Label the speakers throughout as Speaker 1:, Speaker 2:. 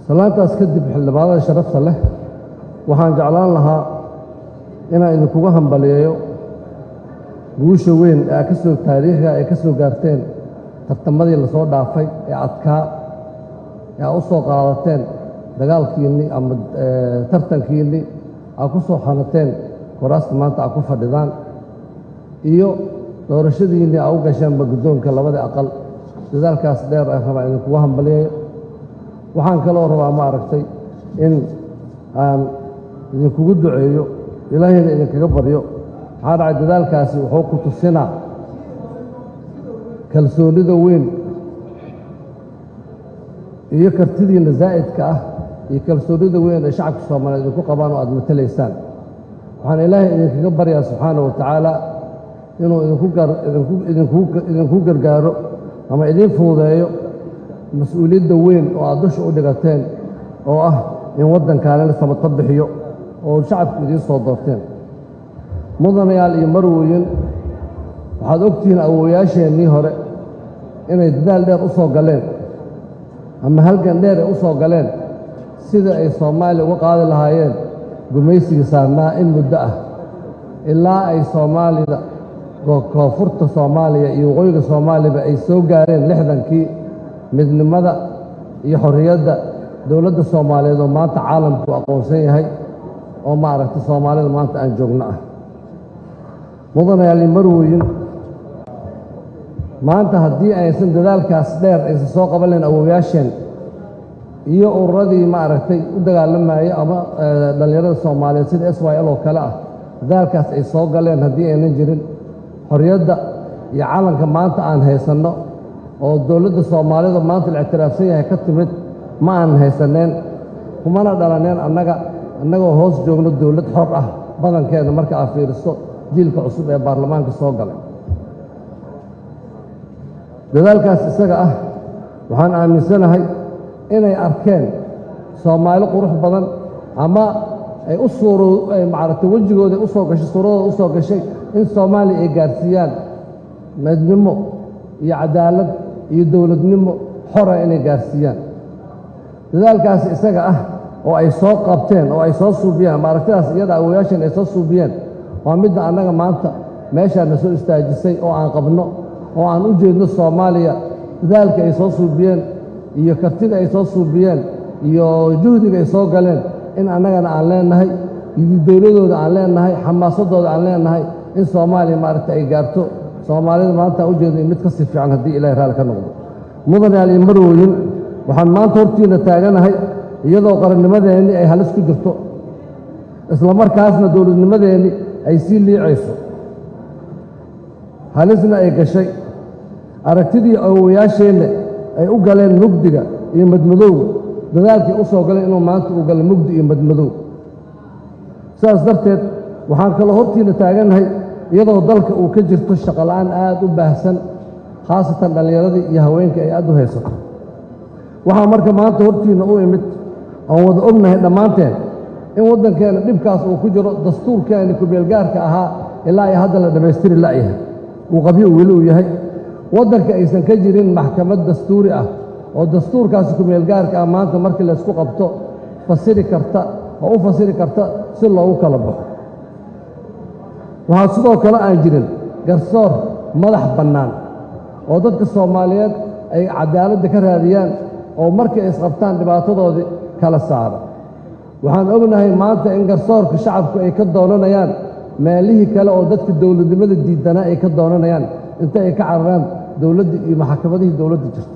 Speaker 1: salaantaas kadib xildhibaanada sharafta leh waxaan jeclaan lahaa inaan idinkuga hambaliyeeyo guusha weyn ee ka soo taariikhiga ay ka soo gaarteen tartamadii lasoo dhaafay ee adkaa ee aa u soo qaadateen dagaalkiinnii ama tartankiinnii aa ku soo xanateen kuraasta maanta aa ku fadhidaan iyo doorashadiinnii aa u gasheenba guddoonka labada aqal dadaalkaas dheer aan rabaa idinkuga hambaliyayo waxaan kaloo rabaa ma aragtay in aan idinkugu duceeyo ilaahayna idinkaga baryo maxaa dhacay dadaalkaasi wuxuu ku tusinaa kalsoonnida weyn iyo kartidiinna zaa'idka ah iyo kalsoonnida weyn ee shacabka soomaaliyeed idinku qabaan oo aad matalaysaan waxaan ilaahay idinkaga baryaa subxaana wa tacaala inuu idinku gargaaro ama idiin fuudeeyo mas-uuliyadda weyn oo aad dusha u dhigateen oo ah in waddankaanina sabata bixiyo oo shacabku idiin soo doorteen mudanayaal iyo marwooyin waxaad ogtihiin awowayaasheennii hore inay dadaal dheer u soo galeen ama halgan dheer ay u soo galeen sida ay soomaaliya uga qaadi lahaayeen gumaysigii saarnaa in muddo ah ilaa ay soomaalida koonfurta soomaaliya iyo waqooyiga soomaaliyaba ay soo gaareen lixdankii midnimada iyo xorriyadda dowladda soomaaliyeed oo maanta caalamku aqoonsan yahay oo maaragtay soomaalida maanta aan joogno ah mudanayaal iyo marwooyin maanta haddii aysan dadaalkaas dheer aysan soo qaban lahayn awowayaasheen iyo ururadii maaragtay u dagaalamayay ama dhallinyarada soomaaliyeed sida s y l oo kale ah dadaalkaas ay soo galeen haddii aynan jirin xorriyadda iyo calanka maanta aan haysanno oo dowladda soomaalida maanta la ictiraafsan yahay ka timid ma aanan haysaneen kumana dhalaneen annaga annagoo hoos joogno dowlad xor ah badankeeda marka aad fiiriso jiilka cusub ee baarlamaanka soo galay dadaalkaas isaga ah waxaan aaminsanahay inay arkeen soomaali qurux badan ama ay u suuro ay macaragtay wejigooda u soo gashay suuradooda u soo gashay in soomaaliya ay gaarsiiyaan midnimo iyo cadaalad iyo dowladnimo xora inay gaarsiiyaan dadaalkaas isaga ah oo ay soo qabteen oo ay soo suubiyeen ama aragtidaas iyada awoyaashan ay soo suubiyeen waa midda annaga maanta meeshaana soo istaajisay oo aan qabno oo aan u jeedno soomaaliya dadaalka ay soo suubiyeen iyo kartida ay soo suubiyeen iyo juhdiga ay soo galeen in annagana aan leennahay iyo dowladooda aan leennahay xamaasadooda aan leennahay in soomaaliya maaragta ay gaarto soomaalida maanta aan u jeedno mid ka sii fiican haddii ilahay raalli ka noqdo mudanayaal iyo marwooyin waxaan maanta hortiinna taaganahay iyadoo qarannimadeenni ay halis ku jirto isla markaasna dowladnimadeenni ay sii liicayso halisna ay gashay aragtidii awowayaasheenna ay u galeen mugdiga iyo madmadowga dadaalkii u soo galeen inuu maanta uu galo mugdi iyo madmadow sidaas darteed waxaan kaloo hortiinna taagannahay iyadoo dalka uu ka jirto shaqola'aan aad u baahsan khaasatan dhallinyaradii iyo haweenkai ay aad u haysato waxaa marka maanta hortiinna u imid oon wada ognahay dhammaanteen in waddankeenna dhibkaas uu ku jiro dastuurkeenni kumeelgaarka ahaa ilaa ay hadda la dhammaystiri la'yahay uu qabyo weli uu yahay waddanka aysan ka jirin maxkamad dastuuri ah oo dastuurkaasi kumeelgaarka ah maanta markii laysku qabto fasiri karta oo u fasiri karta si loogu kala baxo waxaa sidoo kale aan jirin garsoor madax bannaan oo dadka soomaaliyeed ay cadaaladda ka raadiyaan oo markii ay isqabtaan dhibaatadoodii kala saara waxaan ognahay maanta in garsoorka shacabku ay ka doonanayaan meelihii kale oo dadka dowladnimada diidanaa ay ka doonanayaan inta ay ka cararaan dowladda iyo maxakamadihii dowladda jirta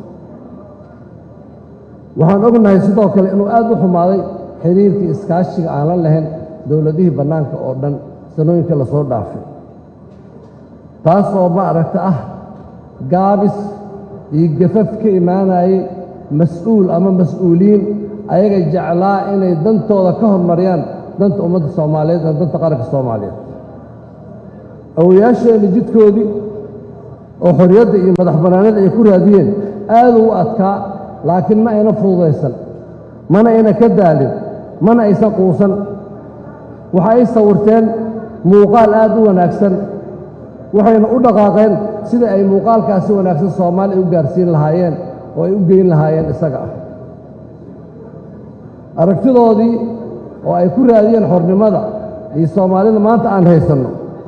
Speaker 1: waxaan ognahay sidoo kale inuu aad u xumaaday xiriirkii iskaashiga aan la lahayn dowladihii bannaanka oo dhan sanooyinka lasoo dhaafay taas oo ma aragta ah gaabis iyo gafaf ka imaanayay mas-uul ama mas-uuliyiin ayaga jeclaa inay dantooda ka hormariyaan danta ummadda soomaaliyeed ee danta qaranka soomaaliyeed awoyaasheenna jidkoodii oo xorriyadda iyo madax bannaanida ay ku raadiyeen aad u adkaa laakiin ma ayna fududaysan mana ayna ka daalin mana aysan quusan waxa ay sawirteen muuqaal aad u wanaagsan waxayna u dhaqaaqeen sida ay muuqaalkaasi wanaagsan soomaaliya u gaarsiin lahaayeen oo ay u geyn lahaayeen isaga ah aragtidoodii oo ay ku raadiyeen xornimada iyo soomaalida maanta aan haysanno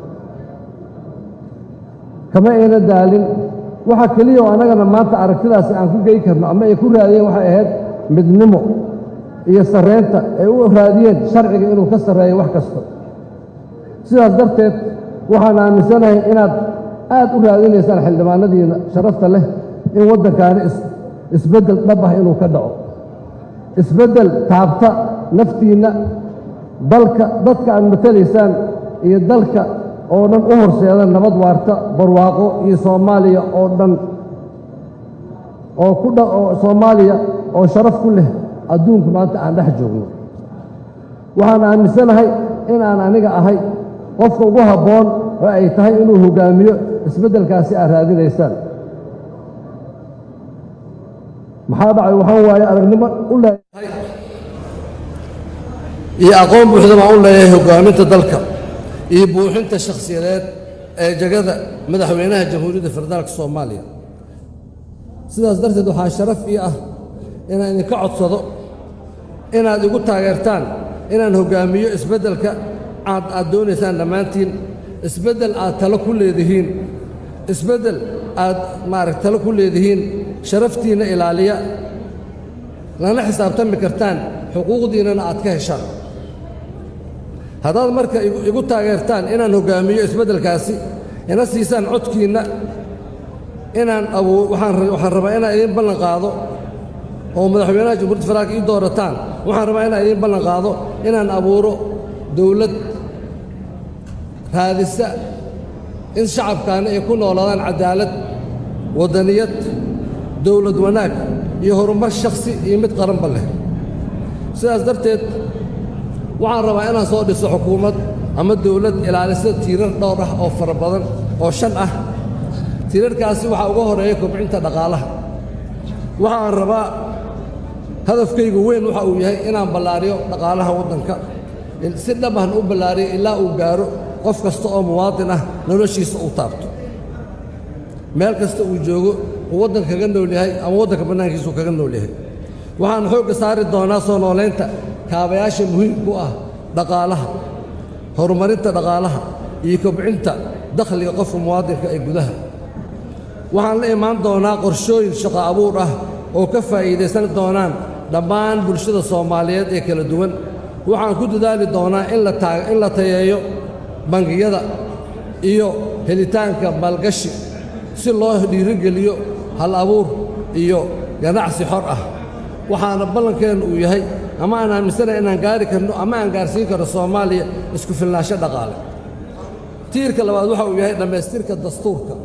Speaker 1: kama ayna daalin waxa keliya oo annagana maanta aragtidaasi aan ku gey karno ama ay ku raadiyeen waxay ahayd midnimo iyo sarreynta ay u raadiyeen sharciga inuu ka sarreeyo wax kasta sidaas darteed waxaan aaminsanahay inaad aad u raadinaysaan xildhibaanadiina sharafta leh in waddankaani isbeddel dhab ah inuu ka dhaco isbeddel taabta naftiinna dalka dadka aad matalaysaan iyo dalka oo dhan u horseeda nabad waarta barwaaqo iyo soomaaliya oo dhan oo ku oo soomaaliya oo sharaf ku leh adduunku maanta aan dhex joogno waxaan aaminsanahay in aan aniga ahay qofka ugu habboon oo ay tahay inuu hoggaamiyo isbeddelkaasi aad raadinaysaan maxaa dhacay waxaan waaye aragnimo u leeyahay iyo aqoon buuxda baan u leeyahay hoggaaminta dalka iyo buuxinta shakhsiyadeed ee jegada madaxweynaha jamhuuriyadda federaalka soomaaliya sidaas darteed waxaa sharaf ii ah inaan idinka codsado inaad igu taageertaan inaan hoggaamiyo isbeddelka aad aad doonaysaan dhammaantiin isbeddel aad talo ku leedihiin isbeddel aad maaragt talo ku leedihiin sharaftiinna ilaaliya lana xisaabtami kartaan xuquuqdiinnana aad ka heshaan haddaad marka igu taageertaan inaan hoggaamiyo isbeddelkaasi ina siisaan codkiinna inaan abuu waxaan rabaa inaan idiin ballan qaado oo madaxweynaha jamhuuriyadda federaalka ii doorataan waxaan rabaa inaan idiin ballan qaado inaan abuuro dowlad raadisa in shacabkaani ay ku noolaadaan caddaalad waddaniyad dowlad wanaag iyo horumar shakhsi iyo mid qaranba leh sidaas darteed waxaan rabaa inaan soo dhiso xukuumad ama dowlad ilaalisa tiirar dhowr ah oo fara badan oo shan ah tiirarkaasi waxaa uga horeeya kobcinta dhaqaalaha waxaan rabaa hadafkaygu weyn waxa uu yahay inaan ballaariyo dhaqaalaha waddanka si dhabahna u ballaariyo ilaa uu gaaro qof kasta oo muwaadin ah noloshiisa uu taabto meel kasta uu joogo uu waddanka kaga nool yahay ama waddanka bannaankiisuu kaga nool yahay waxaan xoogga saari doonaa soo noolaynta kaabayaasha muhiimku ah dhaqaalaha horumarinta dhaqaalaha iyo kobcinta dakhliga qofka muwaadinka ee gudaha waxaan la imaan doonaa qorshooyin shaqo abuur ah oo ka faa'iidaysan doonaan dhammaan bulshada soomaaliyeed ee kala duwan waxaan ku dadaali doonaa in la tayeeyo bangiyada iyo helitaanka maalgashi si loo dhiirigeliyo hal abuur iyo ganacsi xor ah waxaana ballankeennu uu yahay ama aan aaminsanahay inaan gaari karno ama aan gaarsiin karno soomaaliya isku filnaansho dhaqaale tiirka labaad waxa uu yahay dhammaystirka dastuurka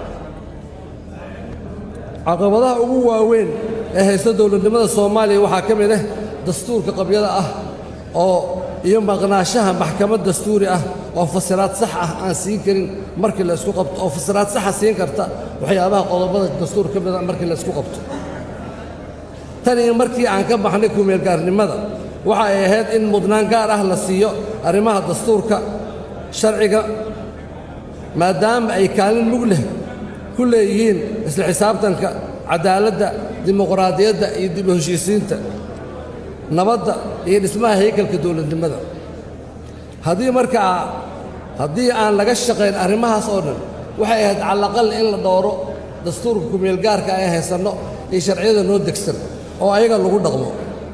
Speaker 1: caqabadaha ugu waaweyn ee haysta dowladnimada soomaaliya waxaa ka mid ah dastuurka qabyada ah oo iyo maqnaashaha maxkamad dastuuri ah oo fasiraad sax ah aan siin karin markii la isku qabto oo fasiraad saxa siin karta waxyaabaha qodobada dastuur ka mida markii la isku qabto tan iyo markii aan ka baxnay kumeelgaarnimada waxa ay ahayd in mudnaan gaar ah la siiyo arrimaha dastuurka sharciga maadaama ay kaalin mug leh ku leeyihiin isla xisaabtanka caddaaladda dimuqraadiyadda iyo dib u heshiisiinta nabadda iyo dhismaha haykalka dowladnimada haddii markaa haddii aan laga shaqayn arrimahaas oo dhan waxay ahayd calaqal in la dhowro dastuurka kumeelgaarka ay haysanno iyo sharciyada noo degsan oo ayaga lagu dhaqmo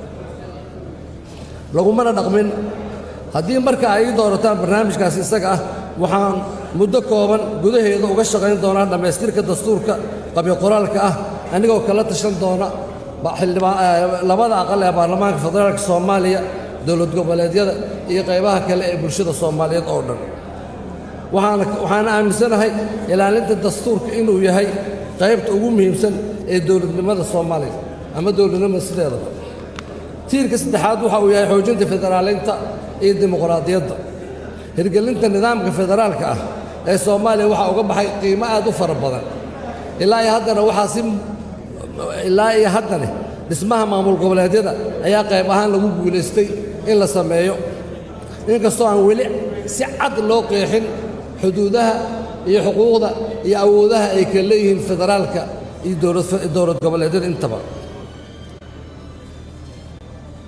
Speaker 1: lagumana dhaqmin haddii marka ay ii doorataan barnaamijkaasi isaga ah waxaan muddo kooban gudaheeda uga shaqayn doonaa dhammaystirka dastuurka qabyo qoraalka ah anigoo kala tashan doona labada aqal ee baarlamaanka federaalka soomaaliya dowlad goboleedyada iyo qaybaha kale ee bulshada soomaaliyeed oo dhan waxaana aaminsanahay ilaalinta dastuurka inuu yahay qaybta ugu muhiimsan ee dowladnimada soomaaliya ama dowladnimada sideedaba tiirka saddexaad waxa uu yahay xoojinta federaaleynta iyo dimuqraadiyadda hirgelinta nidaamka federaalka ah ee soomaaliya waxaa uga baxay qiimo aad u fara badan ilaa iyo haddana waxaa si ilaa iyo haddane dhismaha maamul goboleedyada ayaa qayb ahaan lagu guulaystay in la sameeyo inkastoo aan weli si cad loo qeexin xuduudaha iyo xuquuqda iyo awoodaha ay kala leeyihiin federaalka iyo dowlad goboleedyada intaba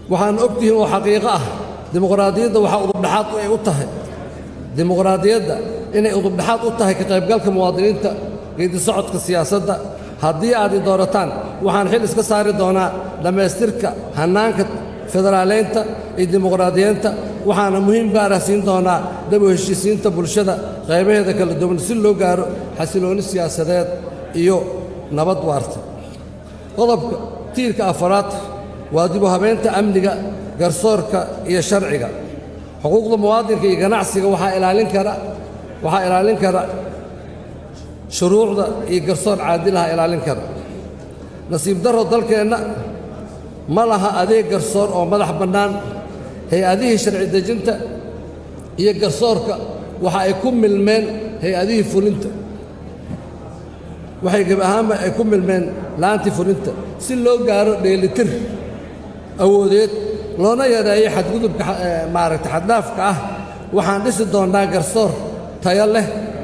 Speaker 1: waxaana og tihiin oo xaqiiqo ah dimuqraadiyadda waxaa udubdhaxaad ay u tahay dimuqraadiyadda inay udubdhaxaad u tahay ka qaybgalka muwaadiniinta geedi socodka siyaasadda haddii aad i doorataan waxaan xil iska saari doonaa dhammaystirka hannaanka federaaleynta iyo dimuqraadiyeynta waxaana muhiim gaara siin doonaa dab u heshiisiinta bulshada qaybaheeda kala duwan si loo gaaro xasiloonni siyaasadeed iyo nabad waarta qodobka tiirka afaraad waa dib u habeynta amniga garsoorka iyo sharciga xuquuqda muwaadinka iyo ganacsiga waxaa ilaalin kara waxaa ilaalin kara shuruucda iyo garsoor caadilaha ilaalin kara nasiib darro dalkeenna ma laha adeeg garsoor oo madax bannaan hay-adihii sharci dejinta iyo garsoorka waxa ay ku milmeen hay-adihii fulinta waxay geb ahaanba ay ku milmeen la'aantii fulinta si loo gaaro dheelitir awoodeed loona yareeyo xadgudubka maaragta xaddhaafka ah waxaan dhisi doonnaa garsoor tayo leh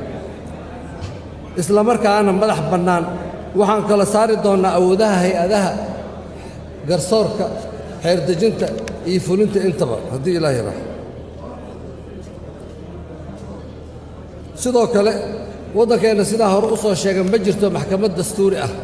Speaker 1: isla markaana madax bannaan waxaan kala saari doonnaa awoodaha hay-adaha garsoorka xeerdejinta iyo fulinta intaba haddii ilaah yaraa sidoo kale waddankeenna sidaa hore u soo sheegay ma jirto maxkamad dastuuri ah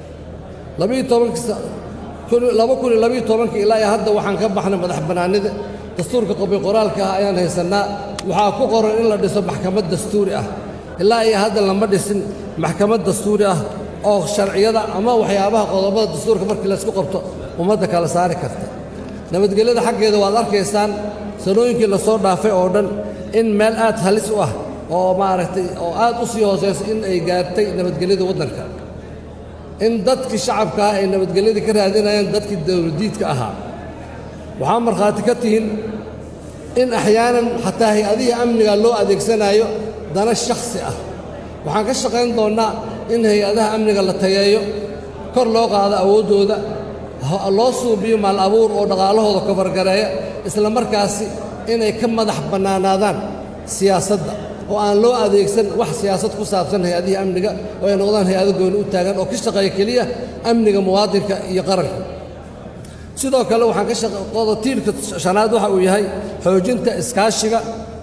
Speaker 1: laba kun iyo labiyo tobankii ilaa iyo hadda waxaan ka baxnay madax bannaanida dastuurka qobi qoraalka ah ayaan haysannaa waxaa ku qoran in la dhiso maxkamad dastuuri ah ilaa iyo hadda lama dhisin maxkamad dastuuri ah oo sharciyada ama waxyaabaha qodobada dastuurka markii laysku qabto ummadda kala saari karta nabadgelyada xaggeeda waad arkaysaan sanooyinkii la soo dhaafay oo dhan in meel aad halis u ah oo maaragtay oo aad u sii hoosaysa in ay gaartay nabadgelyada waddanka in dadkii shacabka ah ay nabadgelyadii ka raadinayaan dadkii dawladiidka ahaa waxaa markhaati ka tihin in axyaanan xataa hay-adihii amniga loo adeegsanaayo dana shakhsi ah waxaan ka shaqayn doonnaa in hay-adaha amniga la tayeeyo kor loo qaado awooddooda loo suubiyo maal abuur oo dhaqaalahooda kabargareeya isla markaasi inay ka madax bannaanaadaan siyaasadda oo aan loo adeegsan wax siyaasad ku saabsan hay-adihii amniga oo ay noqdaan hay-ado gooni u taagan oo ka shaqeeya keliya amniga muwaadinka iyo qaranka sidoo kale waxaan ka shaqooda tiirka shanaad waxa uu yahay xoojinta iskaashiga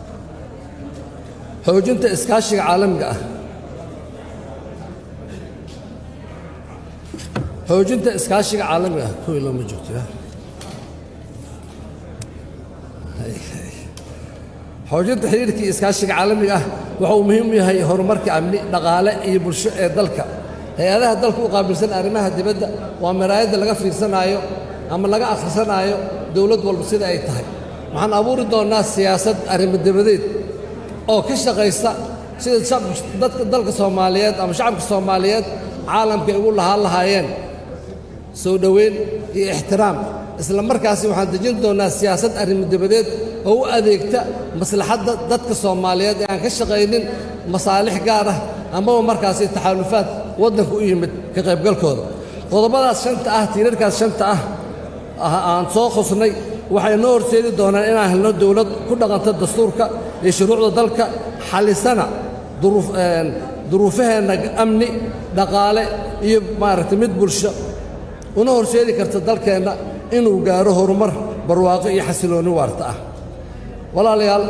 Speaker 1: xoojinta iskaashiga caalamiga ah xoojinta iskaashiga caalamiga ah kuwii looma joogto xoojinta xiriirkii iskaashiga caalamiga ah waxa uu muhiim u yahay horumarka amni dhaqaale iyo bulsho ee dalka hay-adaha dalka u qaabilsan arrimaha dibadda waa maraayadda laga fiirsanaayo ama laga akhrisanaayo dowlad walba sida ay tahay waxaan abuuri doonnaa siyaasad arrimo dibadeed oo ka shaqaysa sida dadka dalka soomaaliyeed ama shacabka soomaaliyeed caalamka ay ugu lahaan lahaayeen soo dhoweyn iyo ixtiraam isla markaasi waxaan dejin doonnaa siyaasad arrimo dibadeed oo u adeegta maslaxadda dadka soomaaliyeed ee aan ka shaqaynin masaalix gaar ah amaba markaasi taxaalufaad waddanka u yimid ka qaybgalkooda qodobadaas shanta ah tiirarkaas shanta ah aan soo khusnay waxay noo horseedi doonaan inaan helno dowlad ku dhaqanta dastuurka iyo shuruucda dalka xalisana duruufaheenna amni dhaqaale iyo maaragtay mid bulsho una horseedi karta dalkeenna inuu gaaro horumar barwaaqo iyo xasiloonni waarta ah walaalayaal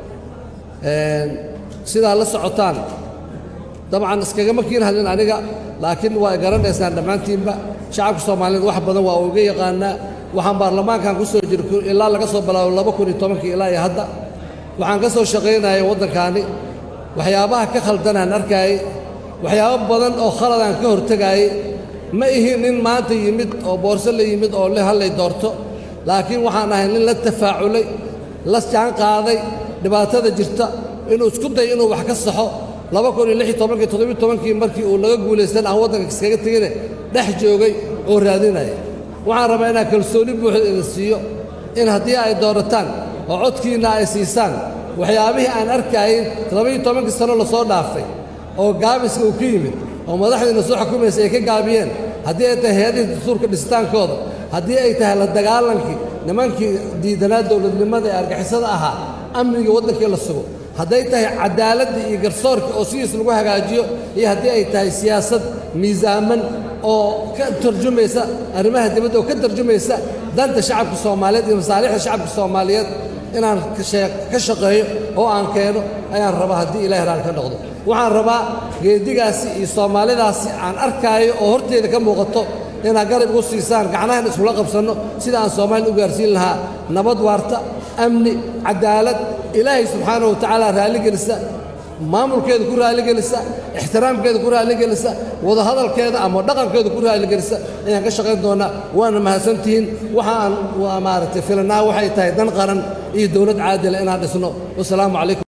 Speaker 1: sidaa la socotaan dabcan iskagama kiin hadlin aniga laakiin waa garanaysaan dhammaantiinba shacabka soomaaliyeed wax badan waa uga yaqaanaa waxaan baarlamaankan ku soo jira ilaa laga soo bilaabo laba kun iyo tobankii ilaa iyo hadda waxaan ka soo shaqaynayay waddankaani waxyaabaha ka khaldanaan arkaayey waxyaabo badan oo khaladaan ka hortegaayey ma ihi nin maanta yimid oo boorso la yimid oo le hallay doorto laakiin waxaan ahay nin la tafaaculay la jaan qaaday dhibaatada jirta inuu isku day inuu wax ka saxo laba kun iyo lix iyo tobankii toddobiyo tobankii markii uu laga guulaystan aan waddanka iskaga tegine dhex joogay oo raadinaya waxaan rabaa inaan kalsooni buuxda idin siiyo in haddii ay doorataan oo codkiinna ay siisaan waxyaabihii aan arkaayey toddobiyo tobankii sano lasoo dhaafay oo gaabiska uu ka yimid oo madaxdiina soo xukumaysa ay ka gaabiyeen haddii ay tahay hay-adihii dastuurka dhisitaankooda haddii ay tahay la dagaalankii nimankii diidanaa dowladnimada ee argixisada ahaa amniga waddankii la sugo hadday tahay cadaaladda iyo garsoorka oo sidiis lagu hagaajiyo iyo haddii ay tahay siyaasad miisaaman oo ka tarjumaysa arrimaha dibadda oo ka tarjumaysa danta shacabka soomaaliyeed iyo masaalixda shacabka soomaaliyeed inaan ka shaqeeyo oo aan keeno ayaan rabaa haddii ilahay raali ka noqdo waxaan rabaa geedigaasi iyo soomaalidaasi aan arkaayo oo horteeda ka muuqato inaad garab igu siisaan gacnahan iskula qabsanno sida aan soomaalida u gaarsiin lahaa nabad waarta amni cadaalad ilaahay subxaana wa tacaala raalligelisa maamulkeeda ku raalligelisa ixtiraamkeeda ku raalligelisa wadahadalkeeda ama dhaqankeeda ku raalligelisa ayaan ka shaqayn doonnaa waana mahadsantihiin waxa aan maaragtay filanaa waxay tahay dan qaran iyo dowlad caadila inaan dhisno wasalaamu calaykum